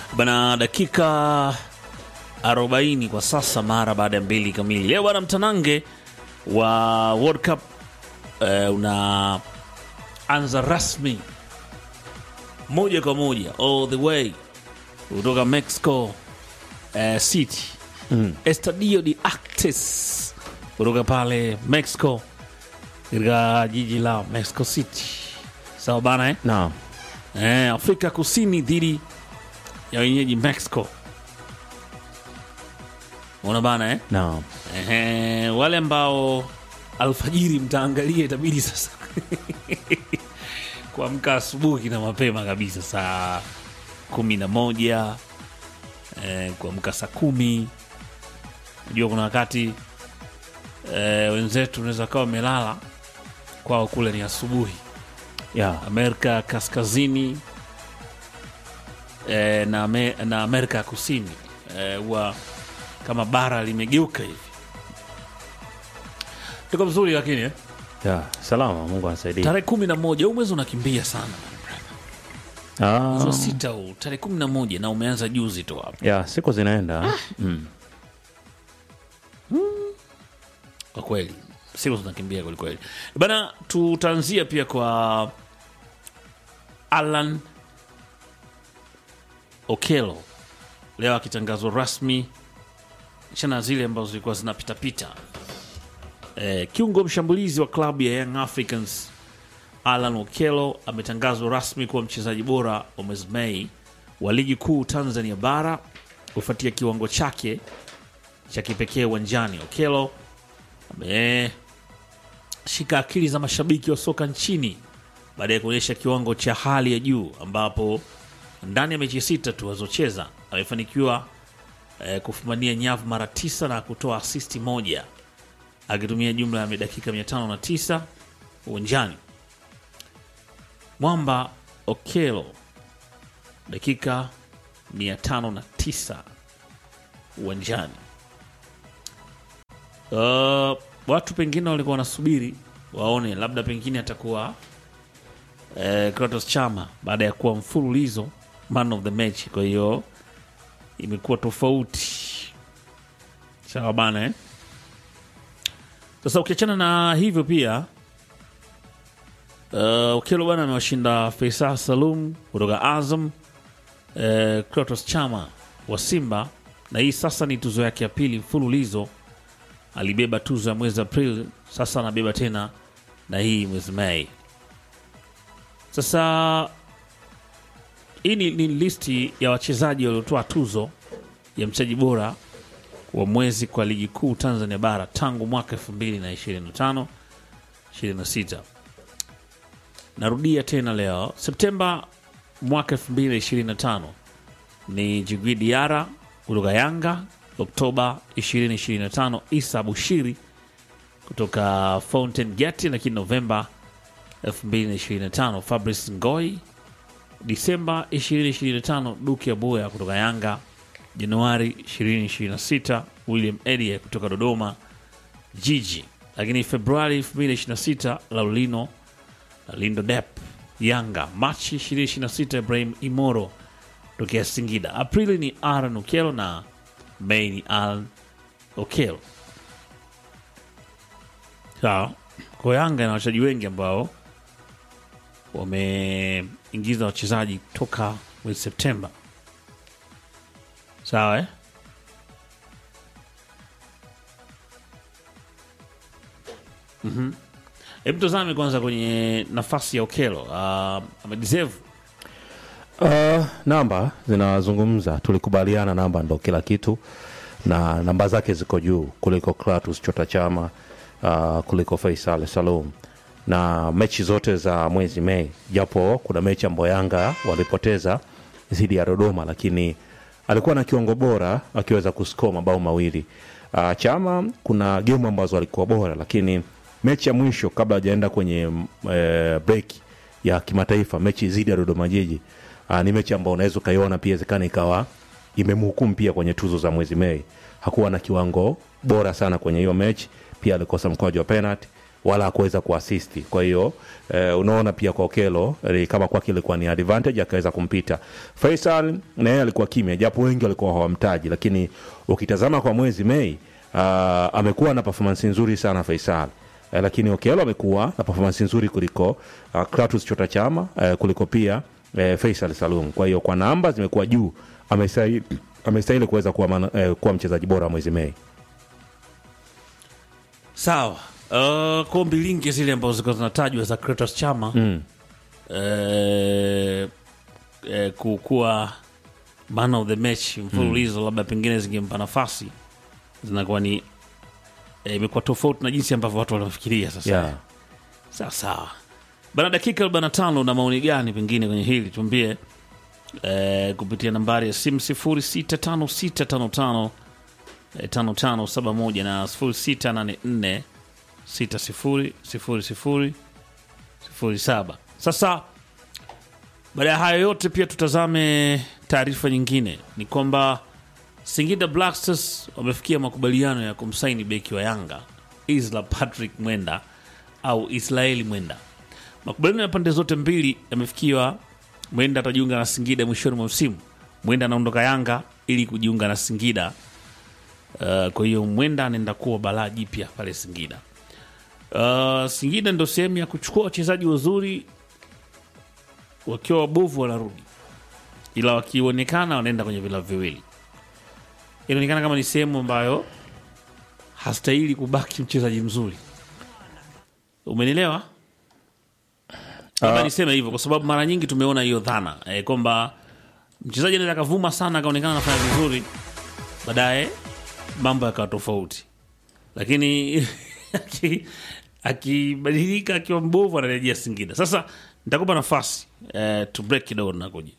bana dakika 40 kwa sasa mara baada ya mbili kamili leo bana mtanange wa world cup eh, unaanza rasmi moja kwa moja all the way kutoka mexico eh, city mm. estadio de actes kutoka pale mexico katika jiji la mexico city sawa bana eh? Naam. Eh, Afrika Kusini dhidi ya wenyeji Mexico. Unaona bana eh? Naam. Ehe, wale ambao alfajiri mtaangalia itabidi sasa kuamka asubuhi na mapema kabisa saa kumi na moja eh, kuamka saa kumi najua kuna wakati eh, wenzetu unaweza kawa wamelala kwao kule ni asubuhi Yeah. Amerika Kaskazini eh, na, Ame, na Amerika ya Kusini eh, huwa kama bara limegeuka hivi. Tuko vizuri lakini eh? Yeah. Salama, Mungu anasaidia. tarehe kumi na moja huu mwezi unakimbia sana mwezi wa Ah. sita huu tarehe kumi na moja na umeanza juzi tu hapa Yeah, siku zinaenda. Mm. kwa kweli siku zinakimbia kwelikweli bana tutaanzia pia kwa alan okelo leo akitangazwa rasmi chana zile ambazo zilikuwa zinapitapita eh, kiungo mshambulizi wa klabu ya young africans alan okelo ametangazwa rasmi kuwa mchezaji bora wa mwezi mei wa ligi kuu tanzania bara kufuatia kiwango chake cha kipekee uwanjani okelo ameshika akili za mashabiki wa soka nchini baada ya kuonyesha kiwango cha hali ya juu ambapo ndani ya mechi sita tu alizocheza amefanikiwa eh, kufumania nyavu mara tisa na kutoa asisti moja akitumia jumla ya dakika 509 uwanjani. Mwamba Okelo dakika 509 uwanjani. Uh, watu pengine walikuwa wanasubiri waone labda pengine atakuwa eh, Kratos Chama baada ya kuwa mfululizo man of the match. Kwa hiyo imekuwa tofauti, sawa bana eh? Sasa ukiachana na hivyo pia uh, Okelo bana amewashinda Faisal Salum kutoka Azam, uh, Kratos Chama wa Simba, na hii sasa ni tuzo yake ya pili mfululizo alibeba tuzo ya mwezi Aprili, sasa anabeba tena na hii mwezi Mei. Sasa hii ni, ni listi ya wachezaji waliotoa tuzo ya mchezaji bora wa mwezi kwa ligi kuu Tanzania bara tangu mwaka 2025 26. Narudia tena leo Septemba mwaka 2025 ni Jigwi Diara kutoka Yanga. Oktoba 2025 Isa Bushiri kutoka Fountain Gate, lakini Novemba 2025 Fabrice Ngoi. Disemba 2025 Duke Abuya kutoka Yanga. Januari 2026 William Edie kutoka Dodoma Jiji, lakini Februari 2026 Laulino Lindo Dep Yanga. Machi 2026 Ibrahim Imoro tokea Singida. Aprili ni Aaron Okello na Mei ni Alan Okello. Sawa, kwa Yanga na wachezaji wengi ambao wameingiza wachezaji toka mwezi Septemba. Sawa eh? Mhm. Hebu tazame kwanza kwenye nafasi ya Okello. Uh, amedeserve Uh, namba zinazungumza, tulikubaliana namba ndo kila kitu, na namba zake ziko juu kuliko Kratos Chota Chama, uh, kuliko Faisal Salum na mechi zote za mwezi Mei, japo kuna mechi ambayo Yanga walipoteza dhidi ya Dodoma, lakini alikuwa na kiwango bora akiweza kuskoa mabao mawili. Uh, Chama kuna gemu ambazo alikuwa bora, lakini mechi ya mwisho kabla hajaenda kwenye uh, break ya kimataifa, mechi dhidi ya Dodoma Jiji uh, ni mechi ambayo unaweza ukaiona pia zikana ikawa imemhukumu pia kwenye tuzo za mwezi Mei. Hakuwa na kiwango bora sana kwenye hiyo mechi, pia alikosa mkwaju wa penalty wala hakuweza kuasisti. Kwa hiyo eh, unaona pia kwa Okelo eh, kama kwake ilikuwa ni advantage, akaweza kumpita Faisal. Na yeye alikuwa kimya, japo wengi walikuwa hawamtaji, lakini ukitazama kwa mwezi Mei uh, amekuwa na performance nzuri sana Faisal eh, lakini Okelo amekuwa na performance nzuri kuliko uh, Kratos Chota Chama eh, kuliko pia eh, Faisal Salum. Kwa hiyo kwa namba zimekuwa juu, amestahili amestahili kuweza kuwa, mana- eh, kuwa mchezaji bora wa mwezi Mei. Sawa. Uh, kombi lingi zile ambazo zilikuwa zinatajwa za Kratos Chama mm. eh, eh, kukuwa man of the match mfululizo labda pengine zingempa nafasi zinakuwa ni eh, imekuwa tofauti na jinsi ambavyo watu wanafikiria sasa Yeah. sawa sawa bana dakika 45 na maoni gani pengine kwenye hili tuambie eh, kupitia nambari ya simu 065655 eh, 5571 na 0684 6000 07 sasa baada ya hayo yote pia tutazame taarifa nyingine ni kwamba singida black stars wamefikia makubaliano ya kumsaini beki wa yanga isla patrick mwenda au israeli mwenda makubaliano ya pande zote mbili yamefikiwa mwenda atajiunga na singida mwishoni mwa msimu mwenda anaondoka yanga ili kujiunga na singida uh, kwa hiyo mwenda anaenda kuwa balaa jipya pale singida uh, singida ndo sehemu ya kuchukua wachezaji wazuri wakiwa wabovu wanarudi ila wakionekana wanaenda kwenye vilabu viwili inaonekana kama ni sehemu ambayo hastahili kubaki mchezaji mzuri umenielewa labda niseme hivyo kwa sababu mara nyingi tumeona hiyo dhana e, kwamba mchezaji anaweza akavuma sana akaonekana anafanya vizuri baadaye mambo yakawa tofauti lakini aki- akibadilika akiwa mbovu anarejea singida sasa nitakupa nafasi eh, to break kidogo nakuja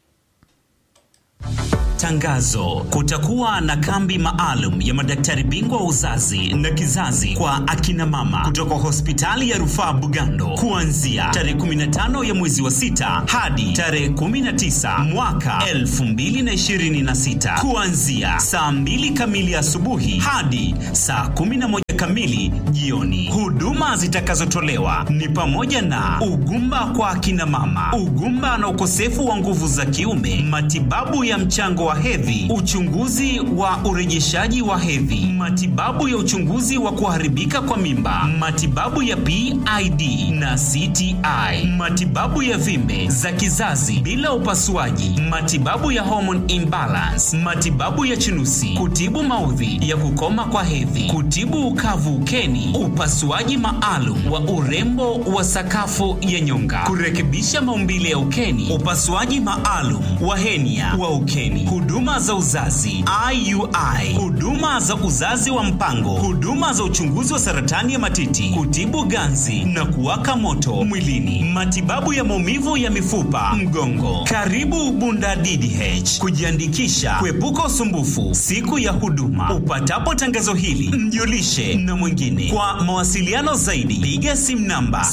Tangazo: kutakuwa na kambi maalum ya madaktari bingwa wa uzazi na kizazi kwa akina mama kutoka hospitali ya rufaa Bugando kuanzia tarehe 15 ya mwezi wa sita hadi tarehe 19 mwaka 2026 kuanzia saa 2 kamili asubuhi hadi saa 11 kamili jioni. Huduma zitakazotolewa ni pamoja na ugumba kwa akina mama, ugumba na ukosefu wa nguvu za kiume, matibabu ya mchango wa hedhi, uchunguzi wa urejeshaji wa hedhi, matibabu ya uchunguzi wa kuharibika kwa mimba, matibabu ya PID na CTI, matibabu ya vimbe za kizazi bila upasuaji, matibabu ya hormone imbalance, matibabu ya chunusi, kutibu maudhi ya kukoma kwa hedhi, kutibu ukavu ukeni, upasuaji maalum wa urembo wa sakafu ya nyonga, kurekebisha maumbile ya ukeni, upasuaji maalum wa henia wa ukeni, huduma za uzazi IUI, huduma za uzazi wa mpango, huduma za uchunguzi wa saratani ya matiti, kutibu ganzi na kuwaka moto mwilini, matibabu ya maumivu ya mifupa, mgongo. Karibu Bunda DDH kujiandikisha, kuepuka usumbufu siku ya huduma. Upatapo tangazo hili, mjulishe na mwingine. Kwa mawasiliano zaidi, piga simu namba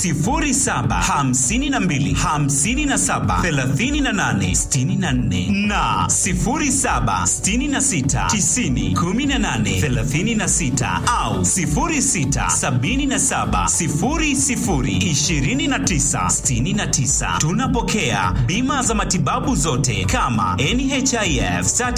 0752 57 38 64 na 0766 90 18 36 au 0677 00 29 69. Tunapokea bima za matibabu zote kama NHIF,